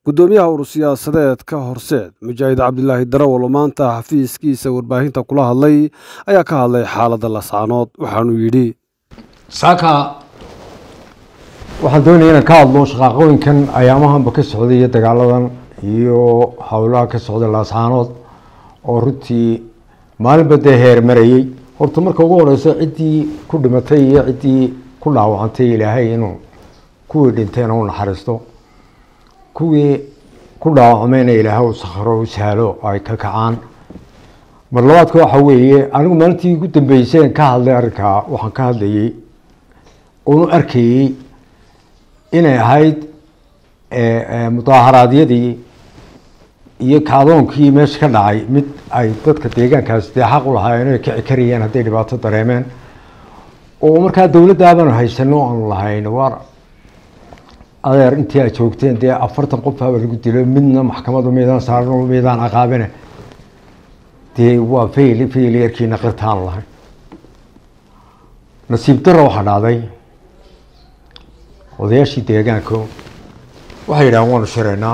gudoomiyaha urur siyaasadeedka horseed mujaahid cabdilaahi darawal oo maanta xafiiskiisa warbaahinta kula hadlay ayaa ka hadlay xaaladda lasaanood waxaanuu yidhi saaka waxaan doonaya inaan ka hadlo shaqaaqooyinkan ayaamahanba ka socday iyo dagaaladan iyo howlaha ka socday laascaanood oo runtii maalinba dee heer marayey horta marka ugu horeyso ciddii ku dhimatay iyo ciddii ku dhaawacantay ilaahay inuu kuwii dhinteena u naxariisto kuwii ku dhaawacmayna ilaahay u sakhro u sahlo ay ka kacaan mar labaadka waxa weeye anigu maalintii ugu dambeyseen ka hadlay arrinkaa waxaan ka hadlayey oonu arkayey inay ahayd mudaaharaadyadii iyo kacdoonkii meesha ka dhacay mid ay dadka deegaankaasi dee xaq u lahaayeen inay kici karayeen hadday dhibaato dareemeen oo markaa dowladdaabanu haysano aanu lahayn waar adeer intii aad joogteen dee afartan qof haba lagu dilo midna maxkamadu miydaan saaran miydaan caqaabine dee waa fail failiyarkiina qirtaan lahayn nasiib daro waxaa dhacday odayaashii deegaanka waxay yidhahan waanu shiraynaa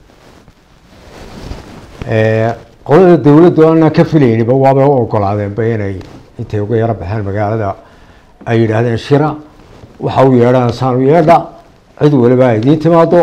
qolada dowladdu aanaan ka filayniba waabay u ogolaadeenba inay intay uga yaro baxeen magaalada ay yidhaahdeen shira waxa u yeedhaan saan u yeedha cid waliba idiin timaado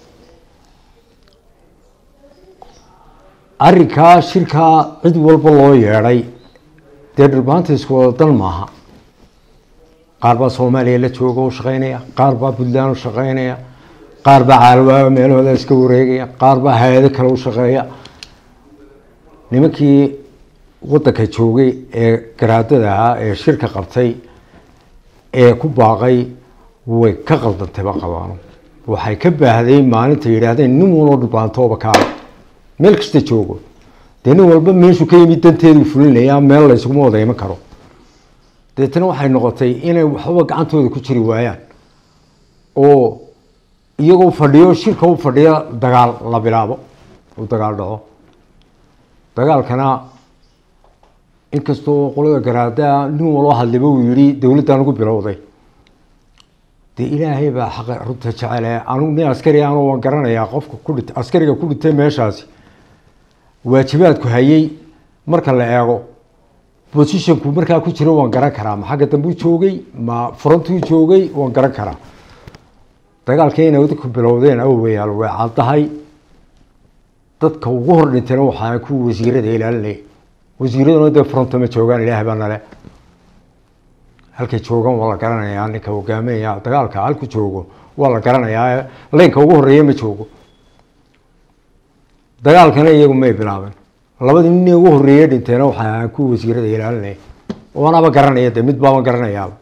arrinkaa shirkaa cid walba loo yeedhay dee dhulbaanta isku wada dan maaha qaar baa soomaaliya la jooga u shaqeynaya qaar baa puntland u shaqeynaya qaar baa caalawaaga meelahooda iska wareegaya qaar baa hay-ado kale u shaqeeya nimankii waddanka joogay ee garaadada ahaa ee shirka qabtay ee ku baaqay way ka qaldantayba qabaano waxay ka baahday maalinta yidhaahdeen nin waloo dhulbaantooba kaala meel kasta joogo dee nin walba meeshuu ka yimid danteedu fulinayaa meel laysuguma wada iman karo deetana waxay noqotay inay waxba gacantooda ku jiri waayaan oo iyagoo fadhiyo shirka u fadhiya dagaal la bilaabo uu dagaal dhaco dagaalkana inkastoo qolada garaadaa nin waloo hadliba uu yihi dowladdan ugu bilowday dee ilaahay baa xaqa runta jecele anugu nin askari anu waan garanayaa qofka ku dhit askariga ku dhintay meeshaasi waajibaadku hayay marka la eego positionku markaa ku jiro waan garan karaa ma xagga dambuu joogay ma furantuu joogay waan garan karaa dagaalkii inay dadku bilowdeen awayaal way caddahay dadka ugu hor dhintayna waxaa kuwa wasiirada ilaalinaya wasiiraduna dee furanta ma joogaan ilaahay baa nale halkay joogaan waa la garanayaa ninka hogaaminaya dagaalka halku joogo waa la garanayaa leynka ugu horeeya ma joogo dagaalkana iyagu may bilaabeen labadii nin ugu horeeye dhinteena waxay ahaan kuwa wasiirada ilaalinaya oonaba garanaya de mid baaba garanayaaba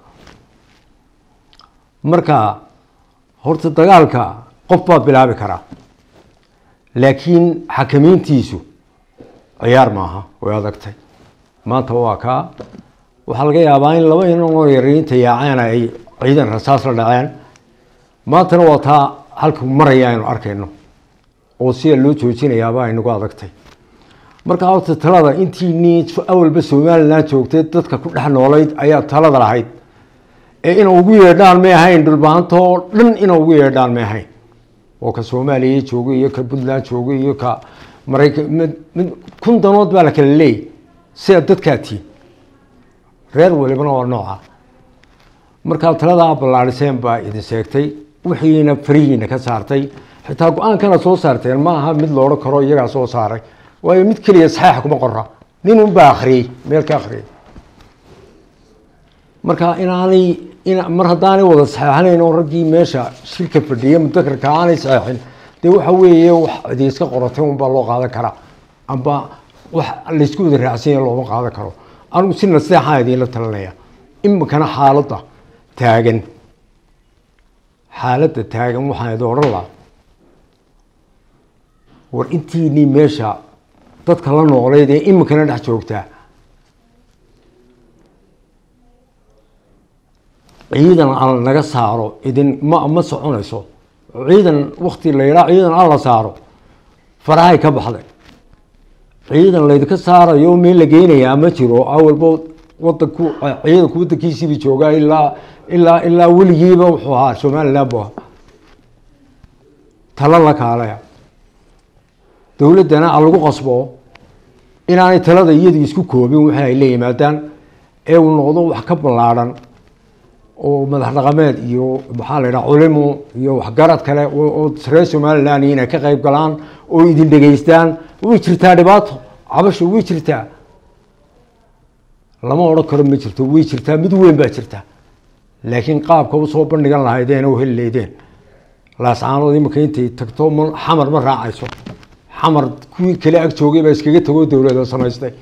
marka horta dagaalka qof baa bilaabi karaa laakiin xakamiintiisu ciyaar maaha way adagtay maanta waa kaa waxaa laga yaabaa in laba inanoo yariinta yaaceen ay ciidan rasaas la dhaceen maantana waa taa halka maraya aynu arkayno oo sida loo joojinayaaba ay nagu adagtay marka horta talada intiinii awalba somalilan joogtay dadka ku dhex noolayd ayaa talada lahayd ee ina ugu yeedhaan may ahayn dhulbaanta oo dhan ina ugu yeedhaan may ahayn oo ka soomaaliya joogay iyo ka puntland joogay iyo ka maraykan mid kun danood baa la kala leeyay sida dadkaa tiin reer walibana waa nooca markaa taladaa ballaadhiseen baa idin sheegtay wixiina farihiina ka saartay xitaa go-aankana soo saarteen ma aha mid loodhan karo iyagaa soo saaray waayo mid keliya saxeixa kuma qora nin unbaa akhriyey meel ka akhriyay marka inaanay mar haddaanay wada saxeexanayn oo raggii meesha shirka fadhiya mudakarka aanay saxeexin dee waxa weeye wax idi iska qoratay unbaa loo qaadan karaa amba wax laysku wada raacsanya looma qaadan karo anigu si naseexaa idiinla talinaya iminkana xaaladda taagan xaaladda taagan waxaan idin odhan lahaa war intiinii meesha dadka la noolayd ee iminkana dhex joogtaa ciidan alla naga saaro idin ma ma soconayso ciidan wakti la yidhaa ciidan alla saaro farahay ka baxday ciidan laydinka saarayo meel la geynayaa ma jiro awalba wadanku ciidanku wadankiisiiba joogaa ilaa ilaa ilaa weligiiba wuxuu ahaa somaliland bu ahaa talo la kaalaya dowladdana a lagu qasbo inaanay talada iyadu isku koobin wixii ay la yimaadaan ee uu noqdo wax ka ballaadhan oo madax dhaqameed iyo maxaa la yidhaha culimo iyo waxgarad kale oo reer somaliland inay ka qayb galaan oo idin dhegaystaan way jirtaa dhibaato cabasho way jirtaa lama odhan karo ma jirto way jirtaa mid weyn baa jirta laakiin qaabka usoo bandhigan lahaydeen oo heli leydeen laascaanood imika intay tagto m xamar ma raacayso xamar kuwii kale ag joogay baa iskaga tagoo dowlada samaystay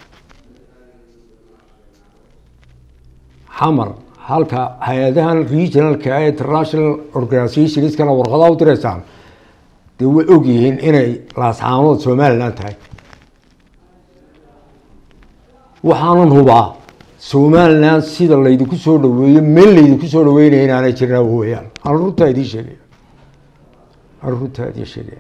xamar halka hay-adahan regionalka ee international organizationskana warqadaa u direysaan dee way ogyihiin inay laascaanood somaliland tahay waxaanan hubaa somaliland sida laydinku soo dhaweeyo meel laydinku soo dhaweynaya inaanay jirna weyaan aan runtaa idiin sheegaya aan runtaa idiin sheegaya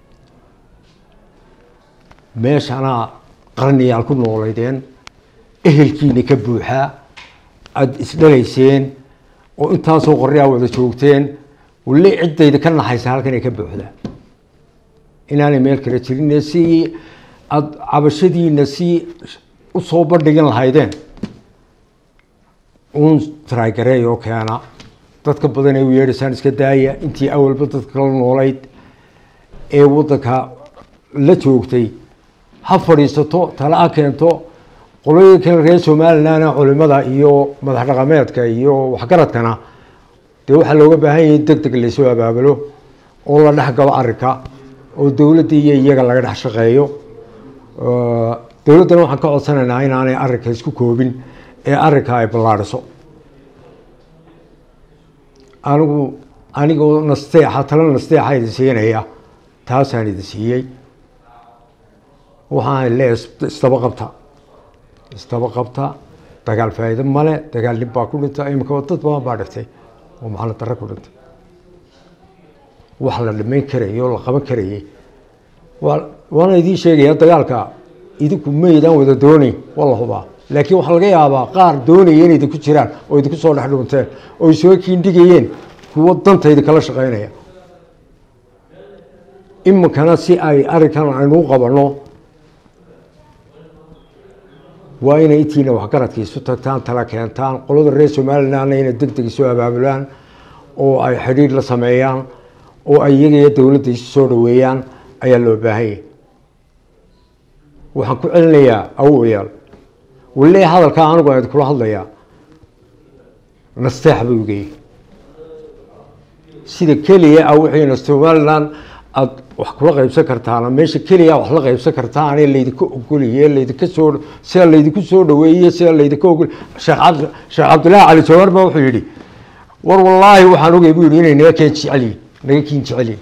meeshanaa qarniyaal ku noolaydeen ehelkiina ka buuxaa aada isdhalayseen oo intaasoo qoryaa wada joogteen wali ciddayda ka naxaysa halkan ay ka buuxdaa inaanay meel kale jirin si aada cabashadiina si usoo bandhigan lahaydeen uun trygareey oo keena dadka badan ee u yeedhaysaan iska daaya intii awalba dadka kala noolayd ee waddanka la joogtay ha fadhiisato tala ha keento qolooyinkan reer somaliland culimada iyo madax dhaqameedka iyo waxgaradkana dee waxaa looga baahan yahay deg deg laysoo abaabulo oo la dhex galo arrinka oo dowladda iyo iyaga laga dhex shaqeeyo dowladdana waxaan ka codsanaynaa inaanay arrinka isku koobin ee arrinka ay ballaadhiso anigu anigoo nasteexa tala nasteexa idin siinaya taasaan idin siiyey waxaan leeyahay isdaba qabta isdaba qabta dagaal faa'iido male dagaal nin baa ku dhinta imika dad badan baa dhigtay oo macalin darre ku dhintay wax la dhimayn karayay oo la qaban karayay waa waana idiin sheegaya dagaalka idinku maydaan wada doonayn waa la hubaa laakiin waxaa laga yaabaa qaar doonaya inay idinku jiraan oo idinku soo dhex dhunteen oo isoo kiindhigayeen kuwo dantayda kala shaqeynaya iminkana si ay arrinkan aynuu qabanno waa inay intiina waxgaradka isu tagtaan tala keentaan qolada reer somalilandna inay deg deg isu abaabulaan oo ay xidhiir la sameeyaan oo ay iyagaiyo dowladda isu soo dhaweeyaan ayaa loo baahanyay waxaan ku celinayaa awoyaal wali hadalkaa anigu aan kula hadlayaa nasteex buu igey sida keliya a wixiina somaliland aada wax kula qaybsan kartaana meesha keliya wax la qaybsan kartaane laydinka ogoliye laydinka soo sida laydinku soo dhaweeye sida laydinka ogol sheekh cabd sheekh cabdullaahi cali jawar ba wuxuu yidhi war wallaahi waxaan ogay buu yidhi inay naga keen jecelyihin naga kiin jecelyihin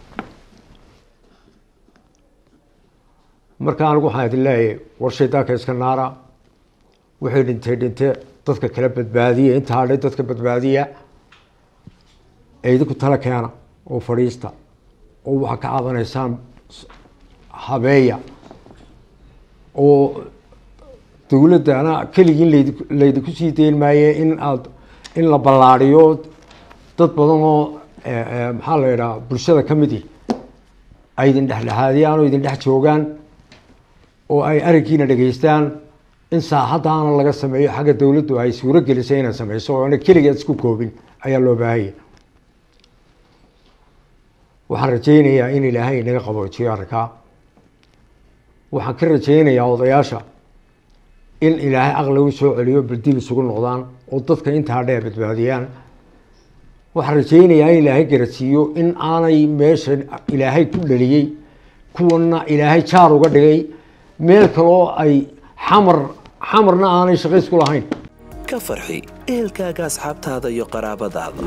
marka anigu waxaan idin leeyahay war shaydaanka iska naara wixii dhintay dhinte dadka kala badbaadiya inta hadhay dadka badbaadiya ee idinku tala keena oo fadhiista oo waxaa ka caabanaysaan habeeya oo dowladdana keligii layd laydinku sii dayn maaye in aada in la ballaadiyo dad badan oo maxaa la yidhaha bulshada ka midi ay idin dhexdhexaadiyaan oo idin dhex joogaan oo ay arrinkiina dhegaystaan in saaxaddaana laga sameeyo xagga dowladdu ay suuro gelisay inay sameyso oona keligeed isku koobin ayaa loo baahanya waxaan rajaynayaa in ilaahay inaga qaboojiyo arrinkaa waxaan ka rajaynayaa odayaasha in ilaahay aqligu soo celiyo baldib isugu noqdaan oo dadka intaa dhee badbaadiyaan waxaan rajaynayaa in ilaahay garadsiiyo in aanay meesha ilaahay ku dhaliyey kuwana ilaahay jaar uga dhigay meel kaloo ay xamar xamarna aanay shaqays ku lahayn ka farxi ehelkaaga asxaabtaada iyo qaraabadaada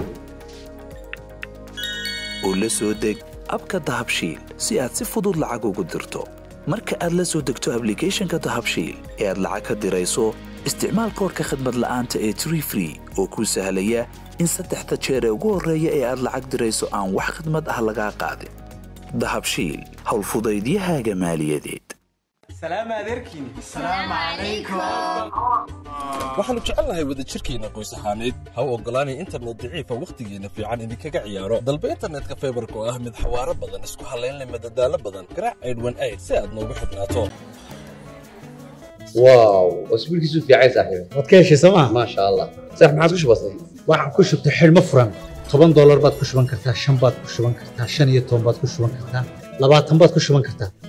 oo la soo deg abka dahabshiil si aad si fudud lacag ugu dirto marka aad la soo degto ablicathonka dahabshiil ee aad lacag ka dirayso isticmaal koorka khadmad la'aanta ee tree free oo kuu sahlaya in saddexda jeer ee ugu horreeya ee aad lacag dirayso aan wax khadmad ah lagaa qaadin dahabshiil howlfudaydiyahaaga maaliyadeed سلام عليكم السلام عليكم waxaannu jecelnahay wadajirkeenna qoys ahaaneed ha u oggolaanay internet daciifa wakhtigeenna fiican idinkaga ciyaaro dalba internetka faybarka oo ah mid xawaaro badan isku hallayn leh madadaalo badan garaac aydhwan ayd si aad noogu xidhnaato واو اسبوع كيسو في عايز صاحبي waad ka heshay sooma ما شاء الله صح ما عاد كش بسيط waxaan ku shubtay xidhmo furan toban doolar baad ku shuban kartaa shan baad ku shuban kartaa shan iyo toban baad ku shuban kartaa labaatan baad ku shuban kartaa